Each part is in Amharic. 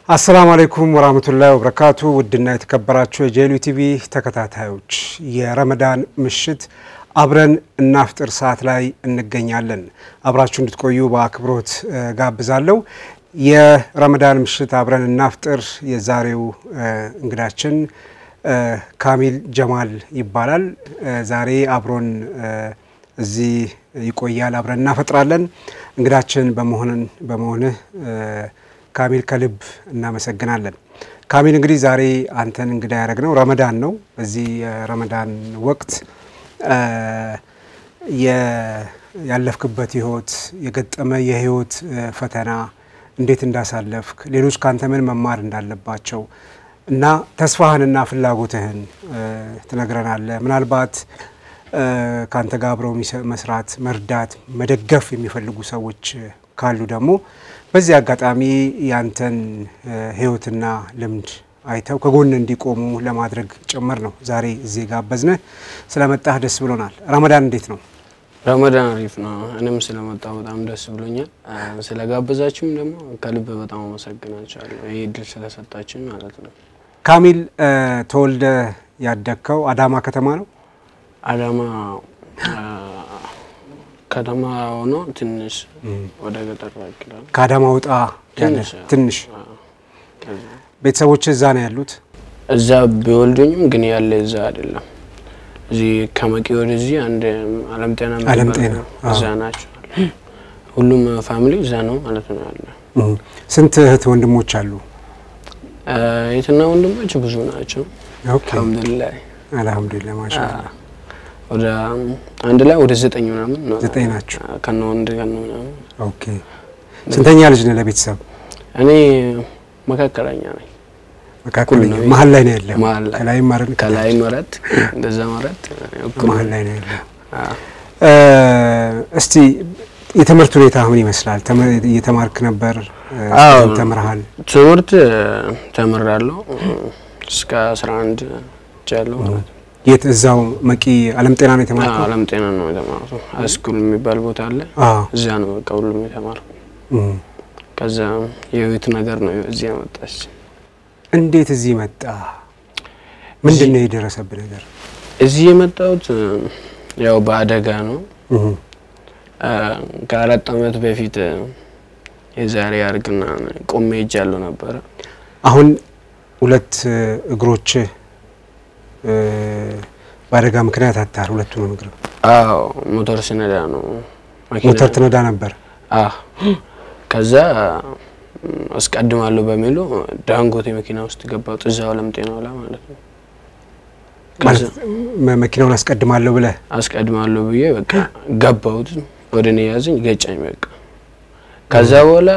አሰላሙ አለይኩም ወራህመቱላሂ ወበረካቱ። ውድና የተከበራችሁ የጄሉ ቲቪ ተከታታዮች የረመዳን ምሽት አብረን እናፍጥር ሰዓት ላይ እንገኛለን። አብራችሁ እንድትቆዩ በአክብሮት ጋብዛለሁ። የረመዳን ምሽት አብረን እናፍጥር የዛሬው እንግዳችን ካሚል ጀማል ይባላል። ዛሬ አብሮን እዚህ ይቆያል። አብረን እናፈጥራለን። እንግዳችን በመሆንን በመሆንህ ካሚል ከልብ እናመሰግናለን። ካሚል እንግዲህ ዛሬ አንተን እንግዳ ያደረግነው ረመዳን ነው። በዚህ የረመዳን ወቅት ያለፍክበት ህይወት የገጠመ የህይወት ፈተና እንዴት እንዳሳለፍክ ሌሎች ካንተ ምን መማር እንዳለባቸው እና ተስፋህንና ፍላጎትህን ትነግረናለህ። ምናልባት ካንተ ጋር አብረው መስራት፣ መርዳት፣ መደገፍ የሚፈልጉ ሰዎች ካሉ ደግሞ በዚህ አጋጣሚ ያንተን ህይወትና ልምድ አይተው ከጎን እንዲቆሙ ለማድረግ ጭምር ነው ዛሬ እዚህ ጋበዝንህ። ስለመጣህ ደስ ብሎናል። ረመዳን እንዴት ነው? ረመዳን አሪፍ ነው። እኔም ስለመጣሁ በጣም ደስ ብሎኛል። ስለጋበዛችሁም ደግሞ ከልብ በጣም አመሰግናችኋለሁ። ይህ እድል ስለሰጣችሁኝ ማለት ነው። ካሚል ተወልደ ያደግከው አዳማ ከተማ ነው? አዳማ ከተማ ሆኖ ትንሽ ወደ ገጠር ይላል። ከአዳማ ወጣ ያለ ትንሽ ቤተሰቦች እዛ ነው ያሉት? እዛ ቢወልዱኝም ግን ያለ እዛ አይደለም። እዚህ ከመቂ ወደዚህ አንድ አለም ጤና አለም የሚባል ጤና፣ እዛ ናቸው። ሁሉም ፋሚሊ እዛ ነው ማለት ነው ያለ። ስንት እህት ወንድሞች አሉ? የትና ወንድሞች ብዙ ናቸው። ኦኬ አልሐምዱሊላህ አልሐምዱሊላህ ማሻአላህ። ወደ አንድ ላይ ወደ ዘጠኝ ምናምን ነው ዘጠኝ ናቸው። ከነ ወንድ ከነ ምናምን። ኦኬ ስንተኛ ልጅ ነህ ለቤተሰብ? እኔ መካከለኛ ነኝ። መካከለኛ እኩል ነው። መሀል ላይ ነው ያለው። መሀል ላይ ከላይ ማረን ከላይ መረት እንደዛ መረት እኩል መሀል ላይ ነው ያለው። አዎ። እስቲ የትምህርት ሁኔታ ምን ይመስላል? ተመ- እየተማርክ ነበር? አዎ። ተምርሃል? ትምህርት ተምራለሁ እስከ 11 ጃለሁ ማለት ነው። የት? እዛው መቂ አለም ጤና ነው የተማርከው? አለም ጤና ነው የተማርኩት። ሃይስኩል የሚባል ቦታ አለ። አዎ። እዚያ ነው በቃ ሁሉም የተማርኩ። እም። ከዛ የህይወት ነገር ነው እዚህ ያመጣች። እንዴት እዚህ መጣ? ምንድን ነው የደረሰብህ ነገር? እዚህ የመጣሁት ያው በአደጋ ነው። እም። አ፣ ከአራት አመት በፊት የዛሬ አርግና ቆሜ ሄጃለሁ ነበረ። አሁን ሁለት እግሮች በአደጋ ምክንያት አታር ሁለቱንም እግር አዎ ሞተር ስነዳ ነው መኪና ሞተር ትነዳ ነበር። አዎ ከዛ ም፣ አስቀድማለሁ በሚሉ ዳንጎቴ መኪና ውስጥ ገባሁት። እዛው አለም ጤናው ላይ ማለት ነው። ከዛ ማለት መ- መኪናውን አስቀድማለሁ ብለህ አስቀድማለሁ ብዬ በቃ ገባሁት። ወደ እኔ ያዘኝ ገጫኝ በቃ። ከዛ በኋላ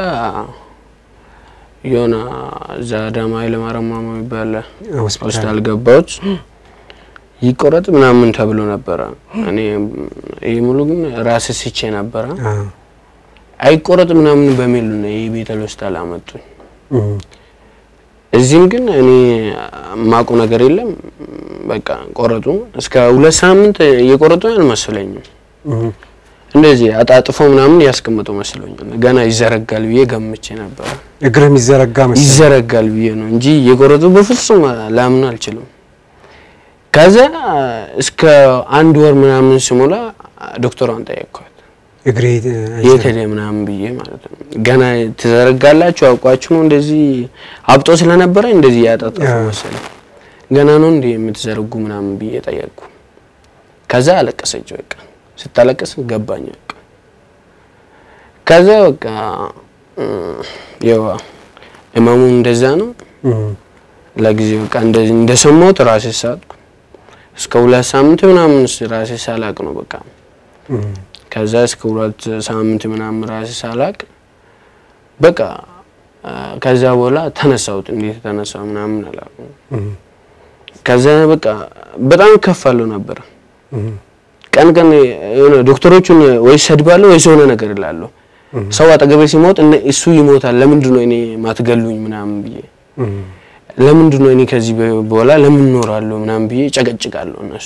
የሆነ እዛ አዳማ ኃይለማርያም ማሞ የሚባል ሆስፒታል ሆስፒታል ገባሁት። ይቆረጥ ምናምን ተብሎ ነበረ። እኔ ይህ ሙሉ ግን ራስ ስቼ ነበረ። አ፣ አይቆረጥ ምናምን በሚል ነው ይህ ቤተል ሆስፒታል አመጡኝ። እም። እዚህም ግን እኔ ማቁ ነገር የለም። በቃ ቆረጡ። እስከ ሁለት ሳምንት እየቆረጡ አልመሰለኝም። እም። እንደዚህ አጣጥፎ ምናምን ያስቀምጡ መስሎኛል። ገና ይዘረጋል ብዬ ገምቼ ነበረ። እግርህ የሚዘረጋ መሰለኝ። ይዘረጋል ብዬ ነው እንጂ እየቆረጡ በፍጹም ላምን አልችልም። ከዛ እስከ አንድ ወር ምናምን ሲሞላ ዶክተሯን ጠየቅኳት እግሬ የት ሄደ ምናምን ብዬ ማለት ነው። ገና ትዘረጋላችሁ አውቋችሁ ነው እንደዚህ አብጦ ስለነበረ እንደዚህ ያጣጠፉ አዎ። መሰለኝ። ገና ነው እንዴ የምትዘረጉ ምናምን ብዬ ጠየቅኩ። ከዛ አለቀሰች። በቃ ስታለቀስ ገባኝ። በቃ ከዛ በቃ እም፣ ያው ህመሙ እንደዛ ነው። እም። ለጊዜ በቃ እንደዚህ እንደሰማሁት ራሴ ሳትኩ። እስከ ሁለት ሳምንት ምናምን ራሴ ሳላቅ ነው በቃ እም። ከዛ እስከ ሁለት ሳምንት ምናምን ራሴ ሳላቅ በቃ አ፣ ከዛ በኋላ ተነሳሁት። እንዴት ተነሳሁ ምናምን አላውቅም። እም። ከዛ በቃ በጣም ከፋለሁ ነበር። እም። ቀን ቀን የሆነ ዶክተሮቹን ወይ ሰድባለሁ ወይ የሆነ ነገር እላለሁ። ሰው አጠገቤ ሲሞት እነ እሱ ይሞታል፣ ለምንድን ነው እኔ ማትገሉኝ ምናምን ብዬ እም። ለምንድን ነው እኔ ከዚህ በኋላ ለምን እኖራለሁ ምናምን ብዬ ጨቀጭቃለሁ እነሱ።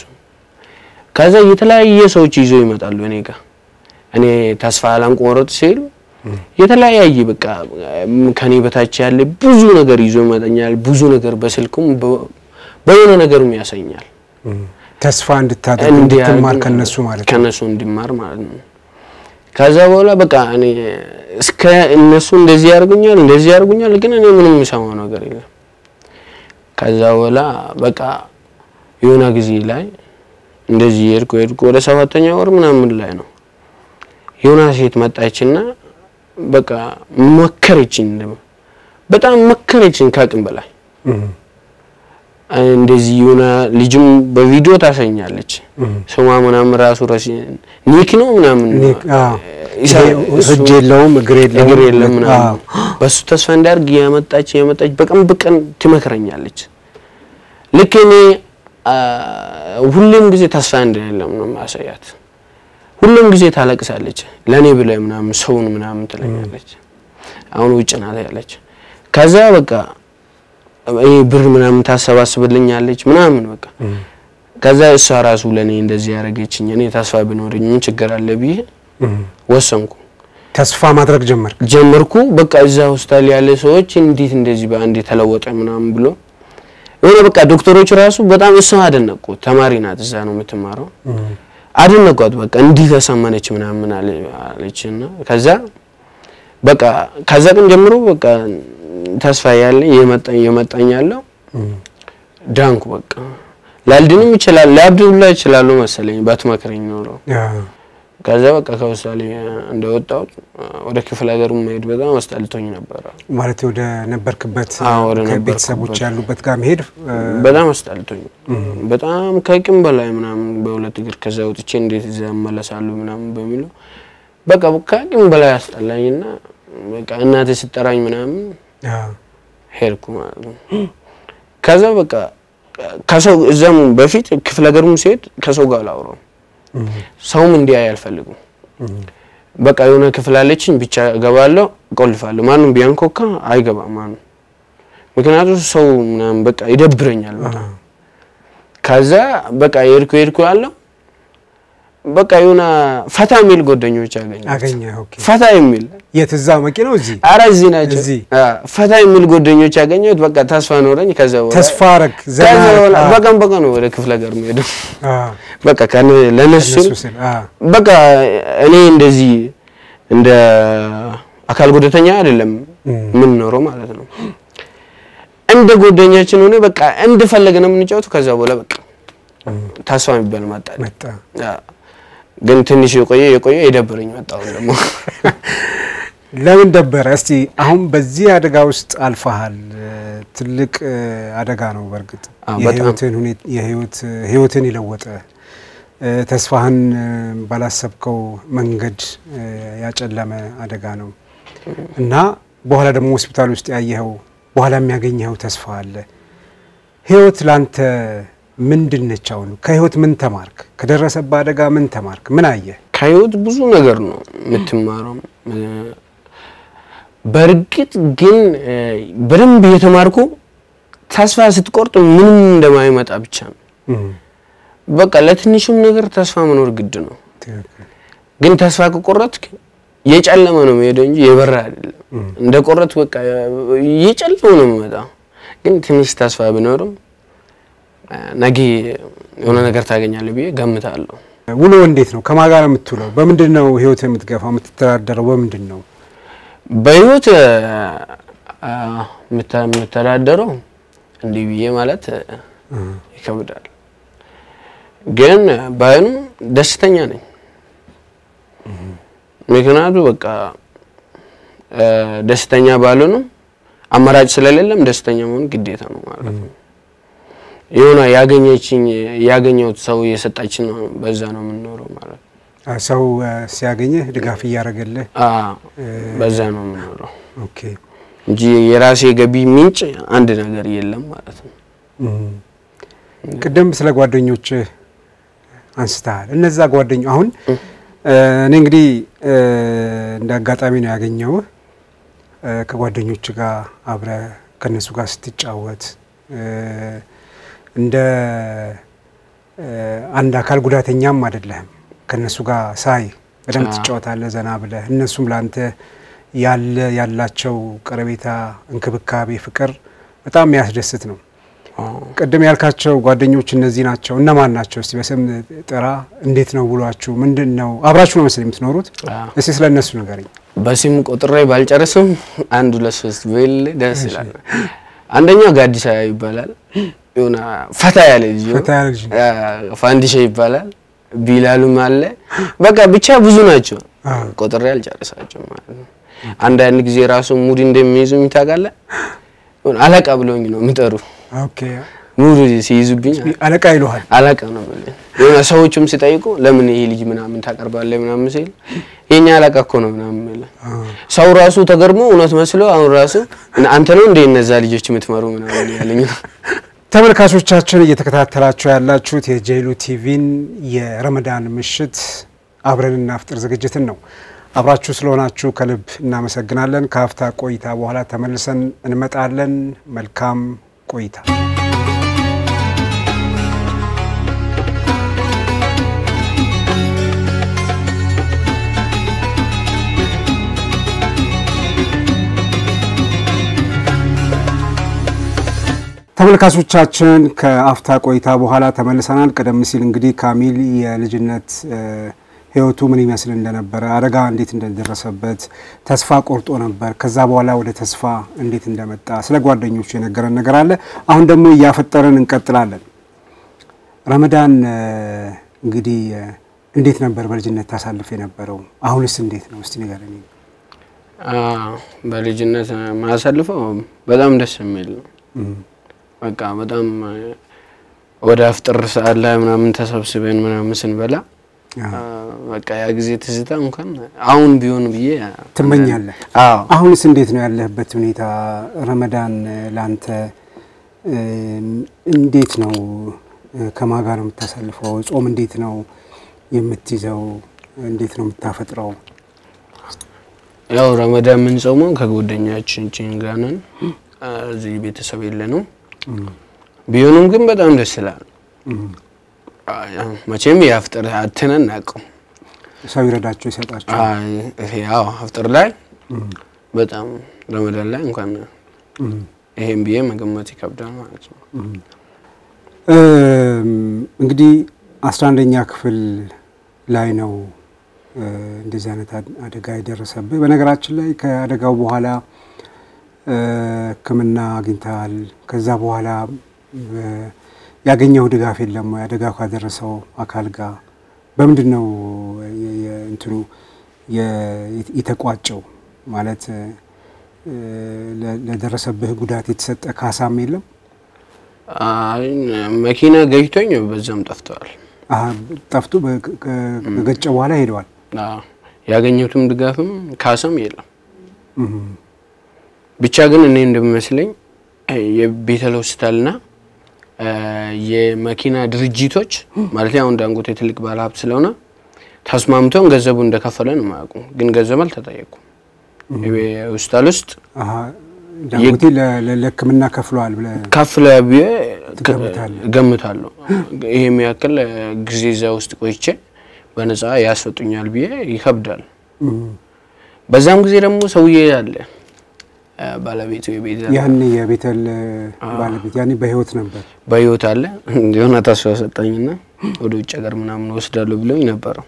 ከዛ የተለያየ ሰዎች ይዘው ይመጣሉ እኔ ጋር እኔ ተስፋ አላንቆረጥ ሲል የተለያየ በቃ ከኔ በታች ያለ ብዙ ነገር ይዞ ይመጣኛል። ብዙ ነገር በስልኩም በ- በሆነ ነገርም ያሰኛል። ተስፋ እንድታደርግ እንዲያደርግ እንድትማር ከነሱ ማለት ነው። ከነሱ እንዲማር ማለት ነው። ከዛ በኋላ በቃ እኔ እስከ እነሱ እንደዚህ ያደርጉኛል እንደዚህ ያደርጉኛል፣ ግን እኔ ምንም የምሰማው ነገር የለም። ከዛ በኋላ በቃ የሆነ ጊዜ ላይ እንደዚህ ሄድኩ ሄድኩ ወደ ሰባተኛ ወር ምናምን ላይ ነው የሆነ ሴት መጣችና በቃ መከረችኝ፣ በጣም መከረችኝ ከአቅም በላይ እም፣ እንደዚህ የሆነ ልጅም በቪዲዮ ታሰኛለች። ስሟ ምናምን ራሱ ረሲ ኒክ ነው ምናምን ኒክ፣ አዎ። ይሳ- ይሄ እሱ እጅ የለውም እግር የለውም እግር የለም አዎ። ምናምን በሱ ተስፋ እንዳርግ የመጣች የመጣች በቀን በቀን ትመክረኛለች። ልክ እኔ አ፣ ሁሌም ጊዜ ተስፋ እንደሌለም ነው ማሳያት። ሁሌም ጊዜ ታለቅሳለች። ለኔ ብለ ምናምን ሰውን ምናምን ትለኛለች። አሁን ውጭ ናት ያለች። ከዛ በቃ ይሄ ብር ምናምን ታሰባስብልኛለች ምናምን በቃ ከዛ እሷ ራሱ ለኔ እንደዚህ ያደረገችኝ እኔ ተስፋ ቢኖረኝ ምን ችግር አለ ብዬ እም፣ ወሰንኩ። ተስፋ ማድረግ ጀመርክ። ጀመርኩ በቃ እዛ ሆስፒታል ያለ ሰዎች እንዴት እንደዚህ በአንድ የተለወጠ ምናምን ብሎ የሆነ በቃ ዶክተሮች ራሱ በጣም እሷ አደነቁ። ተማሪ ናት፣ እዛ ነው የምትማረው። እም፣ አደነቋት። በቃ እንዲህ ተሰማነች ምናምን አለ- አለችና ከዛ በቃ ከዛ ቀን ጀምሮ በቃ ተስፋ ያለ የመጣኝ የመጣኝ ያለው እም፣ ዳንኩ። በቃ ላልድንም ይችላል ላብድ ሁላ ይችላሉ መሰለኝ ባትመክረኝ ኖሮ አዎ። ከዛ በቃ ከውሳሌ እንደወጣሁት ወደ ክፍለ ሀገሩ መሄድ በጣም አስጠልቶኝ ነበረ። ማለት ወደ ነበርክበት አዎ፣ ወደ ነበርኩበት። ቤተሰቦች ያሉበት ጋር መሄድ እ፣ በጣም አስጠልቶኝ በጣም ከቂም በላይ ምናምን በሁለት እግር ከዛ ወጥቼ እንዴት እዛ እመለሳለሁ ምናምን በሚለው በቃ ከቂም በላይ አስጠላኝና በቃ እናቴ ስጠራኝ ምናምን አዎ። ሄድኩ ማለት ነው። ከዛ በቃ ከሰው እዛም በፊት ክፍለ ሀገሩም ሲሄድ ከሰው ጋር አላወራም። እም፣ ሰውም እንዲያይ አልፈልጉም። እም፣ በቃ የሆነ ክፍል አለችኝ ብቻ እገባለሁ፣ እቆልፋለሁ። ማንም ቢያንኳኳ አይገባም ማንም። ምክንያቱም ሰው ምናምን በቃ ይደብረኛል በጣም። ከዛ በቃ የሄድኩ የሄድኩ ያለው በቃ የሆነ ፈታ የሚል ጓደኞች አገኘ አገኘ። ኦኬ። ፈታ የሚል የት እዛ መቂ ነው እዚህ አረ እዚህ ናቸው። እዚህ? አ፣ ፈታ የሚል ጓደኞች ያገኘሁት በቃ ተስፋ ኖረኝ። ከዛ በኋላ ተስፋ አረግ ዘና ከዛ በኋላ አረግ። በቀን በቀን ነው ወደ ክፍለ ሀገር የምሄደው። አዎ። በቃ ከነ- ለነሱ እነሱ ስል አዎ። በቃ እኔ እንደዚህ እንደ አካል ጉዳተኛ አይደለም እም፣ የምንኖረው ማለት ነው። እንደ ጓደኛችን ሆነ በቃ እንደፈለገ ነው የምንጫወቱ። ከዛ በኋላ በቃ ተስፋ የሚባል መጣ። መጣ ግን ትንሽ የቆየ የቆየ የደበረኝ መጣሁ ደግሞ ለምን ደበረ? እስቲ አሁን በዚህ አደጋ ውስጥ አልፈሃል። ትልቅ እ፣ አደጋ ነው። በእርግጥ አዎ፣ በጣም። የህይወትን ሁኔት- የህይወት ህይወትን የለወጠ እ፣ ተስፋህን እ፣ ባላሰብከው መንገድ እ፣ ያጨለመ አደጋ ነው እና በኋላ ደግሞ ሆስፒታል ውስጥ ያየኸው በኋላ የሚያገኘኸው ተስፋ አለ። ህይወት ላንተ ምንድን ነች? አሁን ከህይወት ምን ተማርክ? ከደረሰብህ አደጋ ምን ተማርክ? ምን አየህ? ከህይወት ብዙ ነገር ነው የምትማረው። እ፣ በእርግጥ ግን እ፣ በደንብ እየተማርኩ ተስፋ ስትቆርጥ ምንም እንደማይመጣ ብቻ ነው። እም፣ በቃ ለትንሹም ነገር ተስፋ መኖር ግድ ነው። ትክክል። ግን ተስፋ ከቆረጥክ የጨለመ ነው የሚሄደው እንጂ የበራ አይደለም። እንደ ቆረጥ በቃ የጨለመ ነው የሚመጣው። ግን ትንሽ ተስፋ ቢኖርም እ፣ ነገ የሆነ ነገር ታገኛለህ ብዬ ገምታለሁ። ውሎ እንዴት ነው? ከማን ጋር ነው የምትውለው? በምንድን ነው ህይወት የምትገፋው? የምትተዳደረው በምንድን ነው? በህይወት እ፣ አ፣ የምተ- የምተዳደረው እንዲህ ብዬ ማለት እ፣ ይከብዳል። ግን ባይኑ ደስተኛ ነኝ። ምክንያቱ በቃ እ፣ ደስተኛ ባልሆንም አማራጭ ስለሌለም ደስተኛ መሆን ግዴታ ነው ማለት ነው። የሆነ ያገኘችኝ ያገኘሁት ሰው የሰጣችን ነው፣ በዛ ነው የምንኖረው ማለት ነው። አ፣ ሰው አ፣ ሲያገኝህ ድጋፍ እያደረገልህ አ፣ በዛ ነው የምንኖረው ኦኬ። እንጂ የራሴ ገቢ ምንጭ አንድ ነገር የለም ማለት ነው። እም። ቅድም ስለ ጓደኞች አንስተሃል። እነዛ ጓደኞ አሁን እ፣ እኔ እንግዲህ እ፣ እንደ አጋጣሚ ነው ያገኘውህ እ፣ ከጓደኞች ጋር አብረህ ከእነሱ ጋር ስትጫወት እ፣ እንደ እ፣ አንድ አካል ጉዳተኛም አይደለህም። ከእነሱ ጋር ሳይ በደንብ አዎ። ትጫወታለህ ዘና ብለህ፣ እነሱም ለአንተ ያለ ያላቸው ቀረቤታ፣ እንክብካቤ፣ ፍቅር በጣም የሚያስደስት ነው። ቅድም ያልካቸው ጓደኞች እነዚህ ናቸው። እነማን ናቸው? እስቲ በስም ጥራ። እንዴት ነው ውሏችሁ? ምንድን ነው? አብራችሁ ነው መሰለኝ የምትኖሩት። እስቲ ስለ እነሱ ንገረኝ። በስም ቆጥሬ ባልጨርስም አንድ ሁለት ሶስት ብል ደስ ይላል። አንደኛው ጋዲሳ ይባላል። የሆነ ፈታ ያለ ልጅ ነው። ፈታ ያለ ልጅ ነው። አ፣ ፋንዲሻ ይባላል። ቢላሉም አለ። በቃ ብቻ ብዙ ናቸው። ቆጥሬ አልጨርሳቸውም ማለት ነው። አንዳንድ ጊዜ ራሱ ሙድ እንደሚይዙ ታውቃለህ። የሆነ አለቃ ብለውኝ ነው የሚጠሩ ኦኬ። ሙድ ሲይዙብኝ አለቃ ይሉሃል። አለቃ ነው የምልህ። የሆነ ሰዎችም ሲጠይቁ ለምን ይሄ ልጅ ምናምን ታቀርባለህ ምናምን ሲል የኛ አለቃ እኮ ነው ምናምን የምልህ። ሰው ራሱ ተገርሞ እውነት መስሎ አሁን ራሱ አንተ ነው እንደ እነዛ ልጆች የምትመሩ ምናምን ያለኝ ነው። ተመልካቾቻችን እየተከታተላችሁ ያላችሁት የጄሉ ቲቪን የረመዳን ምሽት አብረን እናፍጥር ዝግጅትን ነው። አብራችሁ ስለሆናችሁ ከልብ እናመሰግናለን። ከሀፍታ ቆይታ በኋላ ተመልሰን እንመጣለን። መልካም ቆይታ። ተመልካቾቻችን ከአፍታ ቆይታ በኋላ ተመልሰናል። ቀደም ሲል እንግዲህ ካሚል የልጅነት እ ህይወቱ ምን ይመስል እንደነበረ አደጋ እንዴት እንደደረሰበት ተስፋ ቆርጦ ነበር። ከዛ በኋላ ወደ ተስፋ እንዴት እንደመጣ ስለ ጓደኞቹ የነገረን ነገር አለ። አሁን ደግሞ እያፈጠረን እንቀጥላለን። ረመዳን እ እንግዲህ እ እንዴት ነበር በልጅነት ታሳልፍ የነበረው? አሁንስ እንዴት ነው? እስቲ ንገረኝ። አ፣ በልጅነት ማሳልፈው በጣም ደስ የሚል ነው። በቃ በጣም ወደ አፍጥር ሰዓት ላይ ምናምን ተሰብስበን ምናምን ስንበላ አ፣ በቃ ያ ጊዜ ትዝታ እንኳን አሁን ቢሆን ብዬ ትመኛለህ? አዎ አሁንስ እንዴት ነው ያለህበት ሁኔታ? ረመዳን ላንተ እ እንዴት ነው? ከማጋ ነው የምታሳልፈው? ጾም እንዴት ነው የምትይዘው? እንዴት ነው የምታፈጥረው? ያው ረመዳን የምንጾመው ከጓደኛችን ጋር ነን። አ፣ እዚህ ቤተሰብ የለንም። ቢሆንም ግን በጣም ደስ ይላል። አ፣ ያው መቼም የአፍጥር አትነን አናውቅም። ሰው ይረዳቸው ይሰጣቸው። አይ ይሄ ያው አፍጥር ላይ በጣም ረመዳን ላይ እንኳን ይሄን ብዬ መገመት ይከብዳል ማለት ነው። እም፣ እንግዲህ አስራ አንደኛ ክፍል ላይ ነው እ እንደዚህ አይነት አድ- አደጋ የደረሰብህ። በነገራችን ላይ ከአደጋው በኋላ እ ሕክምና አግኝተሃል። ከዛ በኋላ እ ያገኘው ድጋፍ የለም ወይ? አደጋው ካደረሰው አካል ጋር በምንድን ነው የ- የ- እንትኑ የ- የተቋጨው? ማለት እ ለ- ለደረሰብህ ጉዳት የተሰጠ ካሳም የለም? አይ መኪና ገጭቶኝ በዛም ጠፍተዋል። አሀ፣ ጠፍቶ በ- ከ- ከገጨ በኋላ ሄደዋል። አዎ፣ ያገኘሁትም ድጋፍም ካሳም የለም። እም፣ ብቻ ግን እኔ እንደሚመስለኝ እ የቤተል ሆስፒታልና እ የመኪና ድርጅቶች ማለት አሁን ዳንጎቴ ትልቅ ባለሀብት ስለሆነ ተስማምተውን ገንዘቡ እንደከፈለ ነው የማያውቁ። ግን ገንዘብ አልተጠየቁም። ሆስፒታል ውስጥ አሀ፣ ዳንጎቴ ለ- ለ- ለሕክምና ከፍለዋል ብለህ ከፍለ ብዬ ትገምታለህ? ገምታለሁ። ይሄ የሚያክል ጊዜ እዛ ውስጥ ቆይቼ በነፃ ያስወጡኛል ብዬ ይከብዳል። እም፣ በዛም ጊዜ ደግሞ ሰውዬ አለ እ ባለቤቱ የቤዛ ያኔ የቤተል ባለቤት ያኔ በህይወት ነበር። በህይወት አለ የሆነ ተስፋ ሰጠኝና ወደ ውጭ ሀገር ምናምን ወስዳለሁ ብለውኝ ነበረው።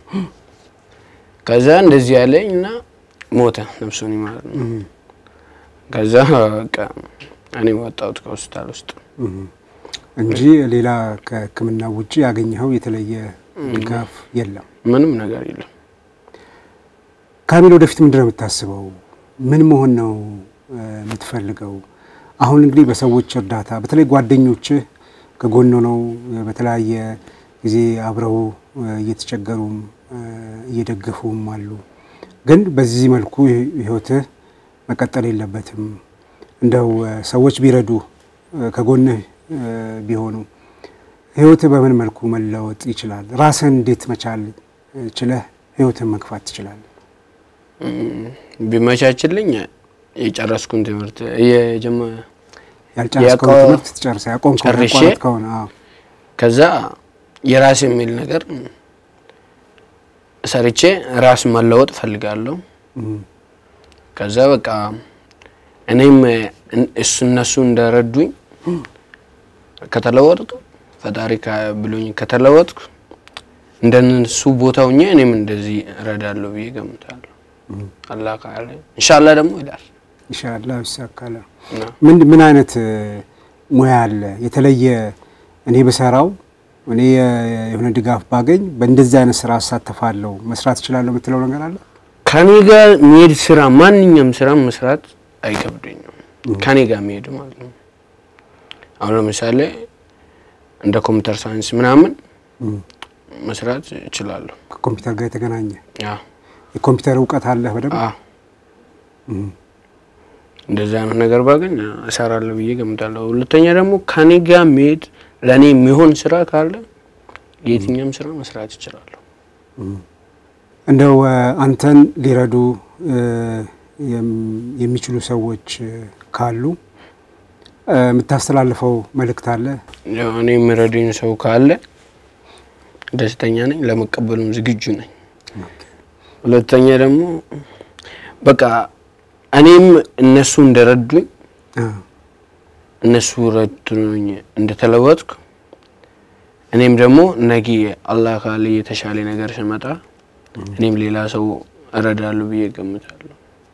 ከዛ እንደዚህ ያለኝ እና ሞተ፣ ነፍሱን ይማር ነው። እም፣ ከዛ በቃ እኔ ወጣሁት ከሆስፒታል ውስጥ። እም፣ እንጂ ሌላ ከህክምና ውጭ ያገኘኸው የተለየ ድጋፍ የለም። ምንም ነገር የለም። ካሚል ወደፊት ምንድን ነው የምታስበው? ምን መሆን ነው እ የምትፈልገው? አሁን እንግዲህ በሰዎች እርዳታ በተለይ ጓደኞችህ ከጎን ነው በተለያየ ጊዜ አብረው እ እየተቸገሩም እ እየደገፉም አሉ። ግን በዚህ መልኩ ህ- ህይወትህ መቀጠል የለበትም። እንደው እ ሰዎች ቢረዱ እ ከጎንህ እ ቢሆኑ ህይወትህ በምን መልኩ መለወጥ ይችላል? ራስህን እንዴት መቻል እ ችለህ ህይወትህን መግፋት ትችላለህ? እም፣ ቢመቻችልኝ የጨረስኩን ትምህርት የጀመ ያልጨረስከውን ያቆ- ትምህርት ትጨርሰ ያቆምከው ጨርሼ ያቋረጥ ከሆነ አዎ። ከዛ የራስ የሚል ነገር ሰርቼ ራስ መለወጥ ፈልጋለሁ። እም፣ ከዛ በቃ እኔም እን- እሱ እነሱ እንደረዱኝ ከተለወጥኩ ፈጣሪ ካ- ብሎኝ ከተለወጥኩ እንደነሱ ቦታ ሁኜ እኔም እንደዚህ እረዳለሁ ብዬ ገምታለሁ። አላህ ካለ ኢንሻአላህ ደግሞ ይላል ኢንሻአላህ ይሳካል። እና ምን ምን አይነት እ, ሙያ አለ የተለየ እኔ ብሰራው እኔ የ- የሆነ ድጋፍ ባገኝ በእንደዚህ አይነት ስራ አሳተፋለሁ መስራት እችላለሁ የምትለው ነገር አለ? ከኔ ጋር የሚሄድ ስራ ማንኛውም ስራ መስራት አይከብደኝም። ከኔ ጋር የሚሄድ ማለት ነው። አሁን ለምሳሌ እንደ ኮምፒውተር ሳይንስ ምናምን እም፣ መስራት እችላለሁ። ከኮምፒውተር ጋር የተገናኘ አዎ የኮምፒውተር እውቀት አለህ በደንብ? አዎ እም፣ እንደዚህ አይነት ነገር ባገኝ እሰራለሁ ብዬ ገምታለሁ። ሁለተኛ ደግሞ ከኔ ጋር የሚሄድ ለእኔ የሚሆን ስራ ካለ የትኛውም ስራ መስራት እችላለሁ። እንደው እ, አንተን ሊረዱ እ, የም- የሚችሉ ሰዎች እ, ካሉ እ, የምታስተላልፈው መልእክት አለ? ያው እኔ የሚረዱኝ ሰው ካለ ደስተኛ ነኝ፣ ለመቀበሉም ዝግጁ ነኝ። ሁለተኛ ደግሞ በቃ እኔም እነሱ እንደረዱኝ አ፣ እነሱ ረድቶኝ እንደተለወጥኩ እኔም ደግሞ ነገ አላህ ካለ የተሻለ ነገር ሲመጣ እኔም ሌላ ሰው እረዳለሁ ብዬ ገምታለሁ።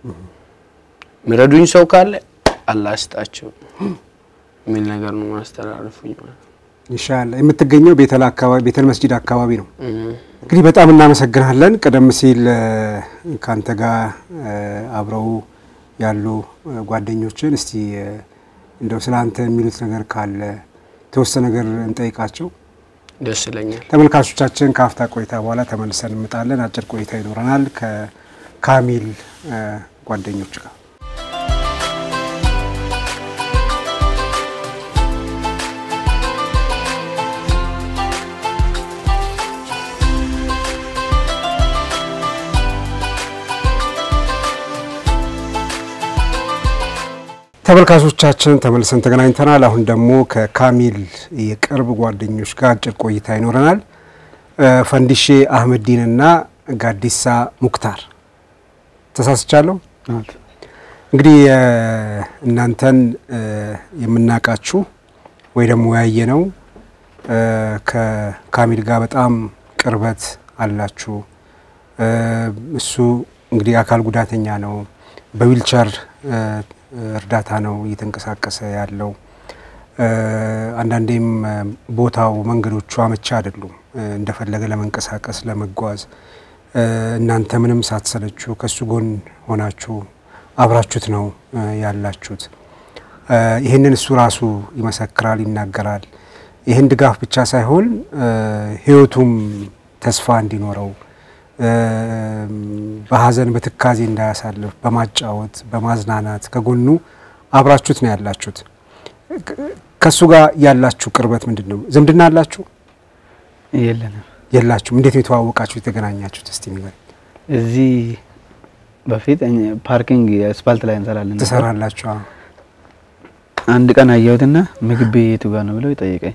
የሚረዱኝ ሰው ካለ አላህ ስጣቸው የሚል ነገር ነው ማስተላለፉኝ ማለት ነው። ኢንሻአላህ የምትገኘው ቤተል አካባቢ ቤተል መስጂድ አካባቢ ነው። እም። እንግዲህ በጣም እናመሰግናለን። ቀደም ሲል እ፣ ከአንተ ጋር እ፣ አብረው ያሉ እ፣ ጓደኞችን እስቲ እ፣ እንደው ስለ አንተ የሚሉት ነገር ካለ የተወሰነ ነገር እንጠይቃቸው። ደስ ይለኛል። ተመልካቾቻችን ከአፍታ ቆይታ በኋላ ተመልሰን እንመጣለን። አጭር ቆይታ ይኖረናል ከካሚል እ፣ ጓደኞች ጋር። ተመልካቾቻችን ተመልሰን ተገናኝተናል። አሁን ደግሞ ከካሚል የቅርብ ጓደኞች ጋር አጭር ቆይታ ይኖረናል። እ፣ ፈንዲሼ አህመዲንና ጋዲሳ ሙክታር ተሳስቻለሁ። እንግዲህ እ፣ እናንተን እ፣ የምናውቃችሁ ወይ ደግሞ ያየ ነው እ፣ ከካሚል ጋር በጣም ቅርበት አላችሁ። እ፣ እሱ እንግዲህ አካል ጉዳተኛ ነው። በዊልቸር እ፣ እርዳታ ነው እየተንቀሳቀሰ ያለው። እ፣ አንዳንዴም እ፣ ቦታው መንገዶቹ አመቻ አይደሉም እ፣ እንደፈለገ ለመንቀሳቀስ ለመጓዝ። እ፣ እናንተ ምንም ሳትሰለችሁ ከእሱ ጎን ሆናችሁ አብራችሁት ነው እ፣ ያላችሁት። እ፣ ይህንን እሱ ራሱ ይመሰክራል፣ ይናገራል። ይህን ድጋፍ ብቻ ሳይሆን እ፣ ህይወቱም ተስፋ እንዲኖረው እ፣ በሀዘን በትካዜ እንዳያሳልፍ በማጫወት በማዝናናት ከጎኑ አብራችሁት ነው ያላችሁት። ከእሱ ጋር ያላችሁ ቅርበት ምንድን ነው? ዝምድና አላችሁ የለንም። የላችሁም? እንዴት ነው የተዋወቃችሁ የተገናኛችሁት? እስቲ ንገረኝ። እዚህ በፊት እኛ ፓርኪንግ አስፋልት ላይ እንሰራለን ነበር። ትሰራላችሁ? አዎ። አንድ ቀን አየሁትና ምግብ ቤት የቱ ጋር ነው ብለው ይጠይቀኝ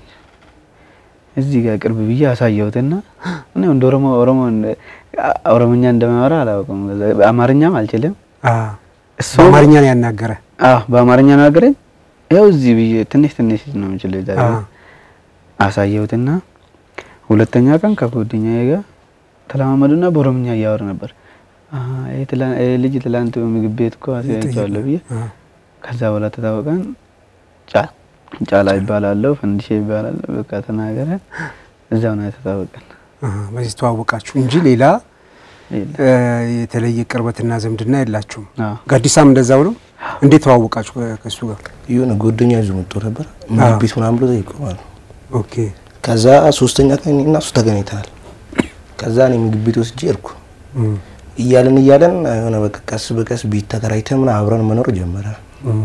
እዚህ ጋር ቅርብ ብዬ አሳየሁትና እኔ እንደ ኦሮሞ ኦሮሞ ኦሮሞኛ እንደማወራ አላውቅም፣ አማርኛም አልችልም። አዎ። እሱ በአማርኛ ነው ያናገረ? አዎ በአማርኛ ነው ነገረኝ። ያው እዚህ ብዬ ትንሽ ትንሽ ነው የምችለው እዛ አዎ። አሳየሁትና ሁለተኛ ቀን ከጓደኛዬ ጋር ተለማመዱና በኦሮምኛ እያወር ነበር። አሀ፣ ይሄ ትላ- ይሄ ልጅ ትላንት ምግብ ቤት እኮ አሳይቼዋለሁ ብዬ አዎ። ከዛ በኋላ ተታወቀን። ጫ- ጫላ ይባላለሁ፣ ፈንዲሼ ይባላል። በቃ ተናገረ። እዛው ነው የተታወቀን። አዎ። በዚህ ተዋወቃችሁ እንጂ ሌላ የለም። እ፣ የተለየ ቅርበትና ዝምድና የላችሁም። አዎ። ጋዲሳም እንደዛው ነው። እንዴት ተዋወቃችሁ ከ- ከእሱ ጋር? የሆነ ጓደኛ ይዞ መጥቶ ነበር ምግብ ቤት ምናምን ብሎ ጠይቆ ማለት ነው። ኦኬ። ከዛ ሶስተኛ ቀን እኔና እሱ ተገናኝተናል። ከዛ እኔ ምግብ ቤት ወስጄ እርኩ እም፣ እያለን እያለን የሆነ በቃ ቀስ በቀስ ቤት ተከራይተን ምናምን አብረን መኖር ጀመረ። እም፣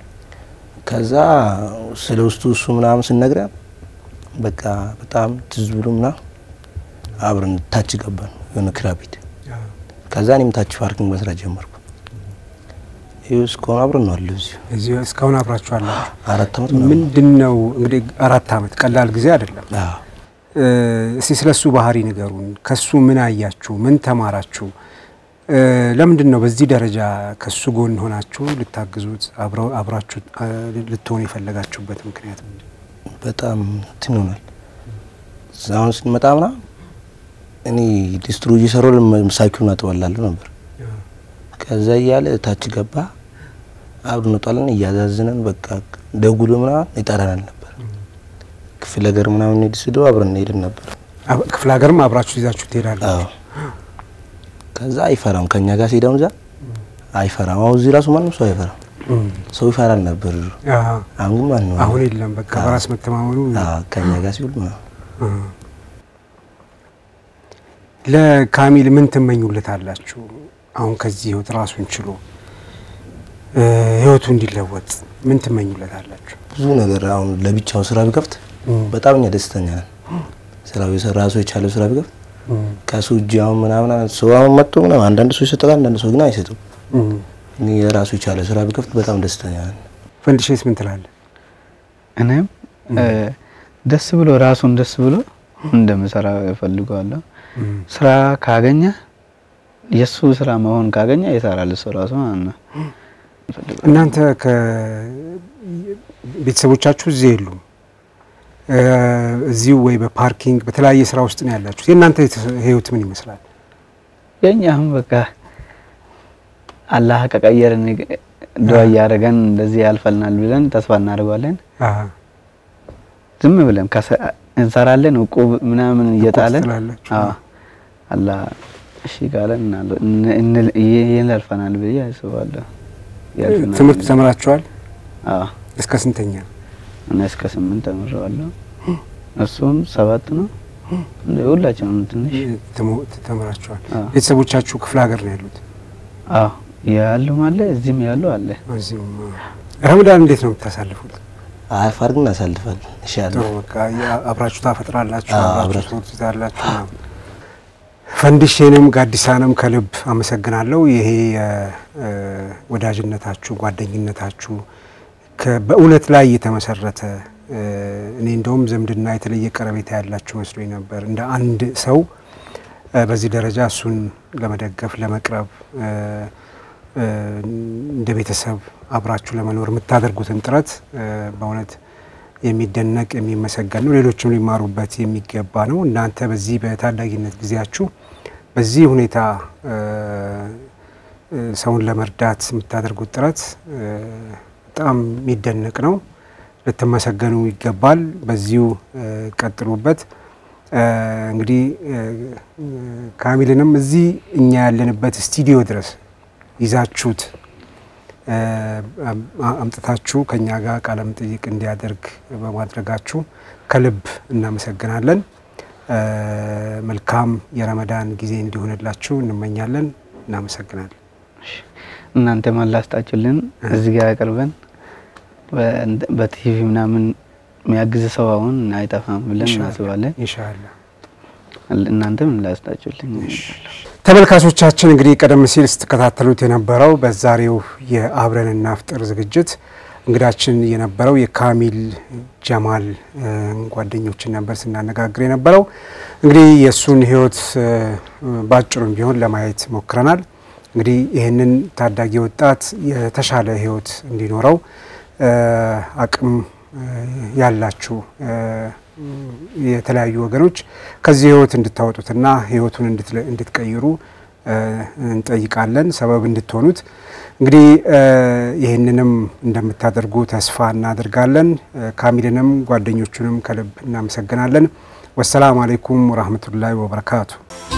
ከዛ ስለ ውስጡ እሱ ምናምን ስነግረን በቃ በጣም ትዝ ብሎ ምናምን አብረን ታች ገባን የሆነ ክራ ቤት። አዎ። ከዛ እኔም ታች ፓርኪንግ መስራት ጀመርኩ። ይኸው እስካሁን አብረን ነው አለ እዚሁ እዚህ እስካሁን አብራችሁ አላችሁ። አራት አመት ምናምን ምንድን ነው እንግዲህ አራት አመት ቀላል ጊዜ አይደለም። አዎ። እ፣ እስቲ ስለ እሱ ባህሪ ንገሩን። ከሱ ምን አያችሁ? ምን ተማራችሁ? እ፣ ለምንድን ነው በዚህ ደረጃ ከሱ ጎን ሆናችሁ ልታግዙት አብረው አብራችሁ እ፣ ልትሆኑ የፈለጋችሁበት ምክንያት ምንድን ነው? በጣም እንትን ይሆናል። አሁን ስንመጣ ምናምን እኔ ዲስትሩ እየሰራሁ ሳይኪውን አጥባላለሁ ነበር። ከዛ እያለ ታች ገባ አብረን እንወጣለን እያዛዝነን በቃ ደጉሎ ምናምን ይጠራናል ነበር። ክፍለ ሀገር ምናምን ሄድ ስዶ አብረን እንሄድን ነበር። አብ- ክፍለ ሀገርም አብራችሁ ይዛችሁ ትሄዳላችሁ። አዎ ከዛ አይፈራም ከኛ ጋር ሲሄዳውን እዛ አይፈራም። አሁን እዚህ ራሱ ማንም ሰው አይፈራም። እም፣ ሰው ይፈራል ነበር ድሮ። አዎ። አሁን ግን ማንም አሁን የለም። በቃ በራስ መተማመኑ አዎ ከኛ ጋር ሲውል ምናምን እ። ለካሚል ምን ትመኙለት አላችሁ? አሁን ከዚህ ህይወት ራሱን ችሎ እ፣ ህይወቱ እንዲለወጥ ምን ትመኙለት አላችሁ? ብዙ ነገር አሁን ለብቻው ስራ ቢከፍት እም፣ በጣም እኛ ደስተኛ ነን። ስራው የሰራ ሰው የቻለው ስራ ቢከፍት እም፣ ከሱ እጅ አሁን ምናምን ሰው አሁን መጥቶ ምናምን አንዳንድ ሰው ይሰጣል፣ አንዳንድ ሰው ግን አይሰጡም። እም። እኔ የራሱ የቻለ ስራ ቢከፍት በጣም ደስተኛ ነን። ፈንድሼስ ምን ትላለህ? እኔም እ፣ ደስ ብሎ ራሱን ደስ ብሎ እንደምሰራ እፈልገዋለሁ። እም፣ ስራ ካገኘ የእሱ ስራ መሆን ካገኘ ይሰራል እሱ ራሱ ማለት ነው። እናንተ ከቤተሰቦቻችሁ እዚህ የሉም እ፣ እዚሁ ወይ በፓርኪንግ በተለያየ ስራ ውስጥ ነው ያላችሁት። የእናንተ የተ- ህይወት ምን ይመስላል? የኛም በቃ አላህ ከቀየርን ዱዓ እያደረገን እንደዚህ ያልፈልናል ብለን ተስፋ እናደርጋለን። አሀ፣ ዝም ብለን ከሰ- እንሰራለን እቁብ ምናምን እየጣለን ትላላችሁ? አዎ አላህ እሺ ካለን እናለ- እን- እን- ይሄን ያልፈናል ብዬ አስባለሁ። ያልፈናል ትምህርት ብዬ። ተምራችኋል? አዎ እስከ ስንተኛ? እኔ እስከ ስምንት ተምሬዋለሁ። እሱም ሰባት ነው። እንደ ሁላችንም ትንሽ ትሞ- ተምራችኋል? አዎ ቤተሰቦቻችሁ ክፍለ ሀገር ነው ያሉት? አዎ ያሉም አለ እዚህም ያሉ አለ። እዚህም ረመዳን እንዴት ነው የምታሳልፉት? አሪፍ አድርገን እናሳልፋለን። ጥሩ ኢንሻአላህ በቃ ያ- አብራችሁ ታፈጥራላችሁ፣ አዎ፣ አብራችሁ አብራችሁ። ትወጡታላችሁ። ምናምን። ፈንዲሼንም ጋዲሳንም ከልብ አመሰግናለሁ። ይሄ የ- እ፣ ወዳጅነታችሁ ጓደኝነታችሁ ከ- በእውነት ላይ የተመሰረተ እ፣ እኔ እንደውም ዝምድና የተለየ ቀረቤታ ያላችሁ መስሎኝ ነበር። እንደ አንድ ሰው እ፣ በዚህ ደረጃ እሱን ለመደገፍ ለመቅረብ እ፣ እ፣ እንደ ቤተሰብ አብራችሁ ለመኖር የምታደርጉትን ጥረት እ፣ በእውነት የሚደነቅ የሚመሰገን ነው። ሌሎችም ሊማሩበት የሚገባ ነው። እናንተ በዚህ በታዳጊነት ጊዜያችሁ በዚህ ሁኔታ እ፣ እ፣ ሰውን ለመርዳት የምታደርጉት ጥረት እ፣ በጣም የሚደነቅ ነው። ልትመሰገኑ ይገባል። በዚሁ እ፣ ቀጥሉበት። እ፣ እንግዲህ እ፣ እ፣ ካሚልንም እዚህ እኛ ያለንበት ስቱዲዮ ድረስ ይዛችሁት እ፣ አም- አምጥታችሁ ከኛ ጋር ቃለ መጠይቅ እንዲያደርግ በማድረጋችሁ ከልብ እናመሰግናለን። እ፣ መልካም የረመዳን ጊዜ እንዲሆንላችሁ እንመኛለን። እናመሰግናለን። እናንተ ማላስጣችሁልን እዚህ ጋር ያቀርበን በቲቪ ምናምን የሚያግዝ ሰው አሁን አይጠፋም ብለን እናስባለን። ኢንሻአላህ እናንተም ላስጣችሁልን። ተመልካቾቻችን እንግዲህ ቀደም ሲል ስትከታተሉት የነበረው በዛሬው የአብረን እናፍጥር ዝግጅት እንግዳችን የነበረው የካሚል ጀማል እ፣ ጓደኞችን ነበር ስናነጋግር የነበረው። እንግዲህ የእሱን ሕይወት እ፣ ባጭሩም ቢሆን ለማየት ሞክረናል። እንግዲህ ይህንን ታዳጊ ወጣት የተሻለ ሕይወት እንዲኖረው እ፣ አቅም እ፣ ያላችሁ እ፣ የተለያዩ ወገኖች ከዚህ ህይወት እንድታወጡትና ህይወቱን እንድትለ- እንድትቀይሩ እ፣ እንጠይቃለን። ሰበብ እንድትሆኑት እንግዲህ እ፣ ይህንንም እንደምታደርጉ ተስፋ እናደርጋለን። እ፣ ካሚልንም ጓደኞቹንም ከልብ እናመሰግናለን። ወሰላም አሌይኩም ወራህመቱላሂ ወበረካቱ።